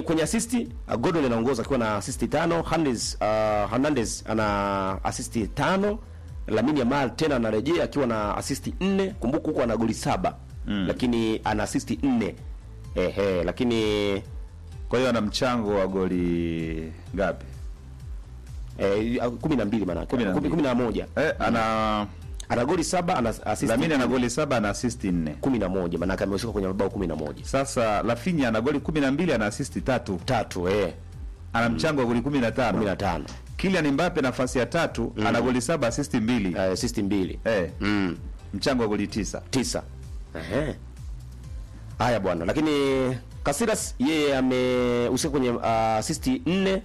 lakini kwenye asisti uh, Gordon anaongoza akiwa na asisti tano. Hernandez uh, Hernandez ana asisti tano. Lamine Yamal tena anarejea akiwa na asisti nne. Kumbuka huko ana goli saba mm. lakini ana asisti nne ehe, lakini Kwa hiyo ana mchango wa goli ngapi? eh, kumi na mbili maana Kumi na mbili. kumi na moja Eh, ana ana goli saba ana asisti Lamine ana goli saba ana asisti nne. kumi na moja maanake amehusika kwenye mabao kumi na moja Sasa Rafinha ana goli 12 ana asisti tatu. tatu eh, Ana mchango wa goli kumi 15. na tano Kylian Mbappe nafasi ya tatu ana goli saba asisti mbili. eh, asisti mbili Eh, mm. mchango wa goli tisa. tisa. Ehe. Haya bwana, lakini Casillas yeye amehusika kwenye uh, asisti nne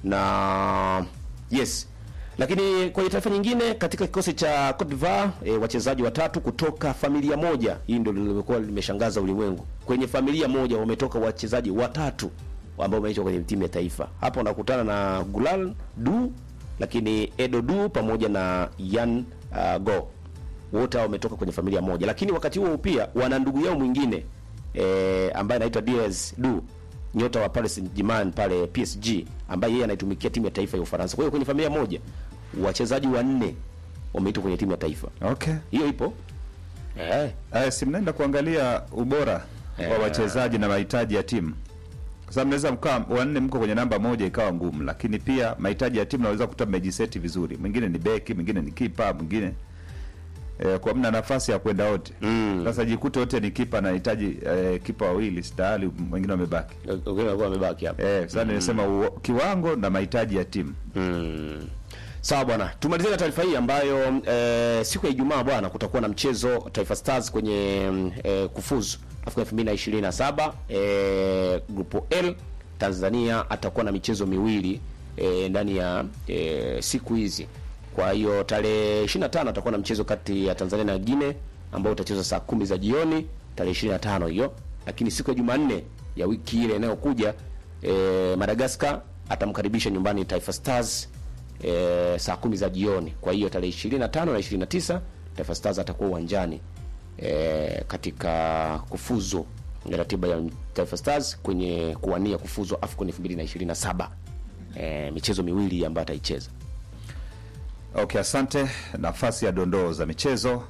na yes. Lakini kwenye taifa nyingine katika kikosi cha Cote d'Ivoire e, wachezaji watatu kutoka familia moja. Hii ndio limekuwa limeshangaza ulimwengu. Kwenye familia moja wametoka wachezaji watatu ambao wameitwa kwenye timu ya taifa. Hapa unakutana na Gulal Du, lakini Edo Du pamoja na Yan uh, Go wote hao wametoka kwenye familia moja, lakini wakati huo pia wana ndugu yao mwingine e, ambaye anaitwa Diaz Du, nyota wa Paris Saint-Germain pale PSG, ambaye yeye anaitumikia timu ya taifa ya Ufaransa. Kwa hiyo kwenye familia moja wachezaji wanne wameitwa kwenye timu ya taifa, Okay. hiyo ipo eh. Aya, si mnaenda kuangalia ubora wa Eh. wachezaji na mahitaji ya timu. Sasa mnaweza mkaa wanne mko kwenye namba moja ikawa ngumu, lakini pia mahitaji ya timu naweza kuta mmejiseti vizuri. Mwingine ni beki, mwingine ni kipa, mwingine eh, kwa mna nafasi ya kwenda wote. Mm. Sasa jikute wote ni kipa anahitaji eh, kipa wawili stahali, wengine wamebaki. Wengine walikuwa wamebaki hapa Eh, sasa nimesema uo- kiwango na mahitaji ya timu. Mm. Sawa bwana, tumalizie na taarifa hii ambayo e, siku ya Ijumaa bwana, kutakuwa na mchezo Taifa Stars kwenye mm, e, kufuzu Afrika 2027 e, grupo L. Tanzania atakuwa na michezo miwili e, ndani ya e, siku hizi. Kwa hiyo tarehe 25 atakuwa na mchezo kati ya Tanzania na Guinea ambao utachezwa saa kumi za jioni tarehe 25 hiyo, lakini siku ya Jumanne ya wiki ile inayokuja e, Madagascar atamkaribisha nyumbani Taifa Stars e, saa kumi za jioni. Kwa hiyo tarehe 25 na 29 Taifa Stars atakuwa uwanjani e, katika kufuzu ratiba ya Taifa Stars kwenye kuwania kufuzu AFCON 2027 e, michezo miwili ambayo ataicheza. Okay, asante. Nafasi ya dondoo za michezo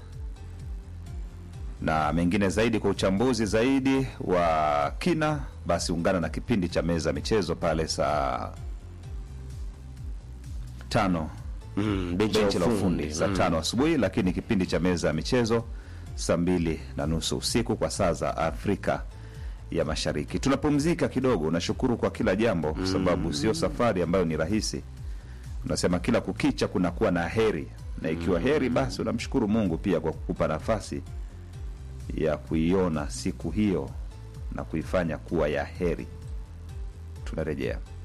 na mengine zaidi kwa uchambuzi zaidi wa kina, basi ungana na kipindi cha meza ya michezo pale saa tano Mm, benchi benchi la ufundi saa Mm. tano asubuhi, lakini kipindi cha meza ya michezo saa mbili na nusu usiku kwa saa za Afrika ya Mashariki. Tunapumzika kidogo. Nashukuru kwa kila jambo, kwa sababu sio safari ambayo ni rahisi. Unasema kila kukicha kunakuwa na heri, na ikiwa heri, basi unamshukuru Mungu pia kwa kukupa nafasi ya kuiona siku hiyo na kuifanya kuwa ya heri. Tunarejea.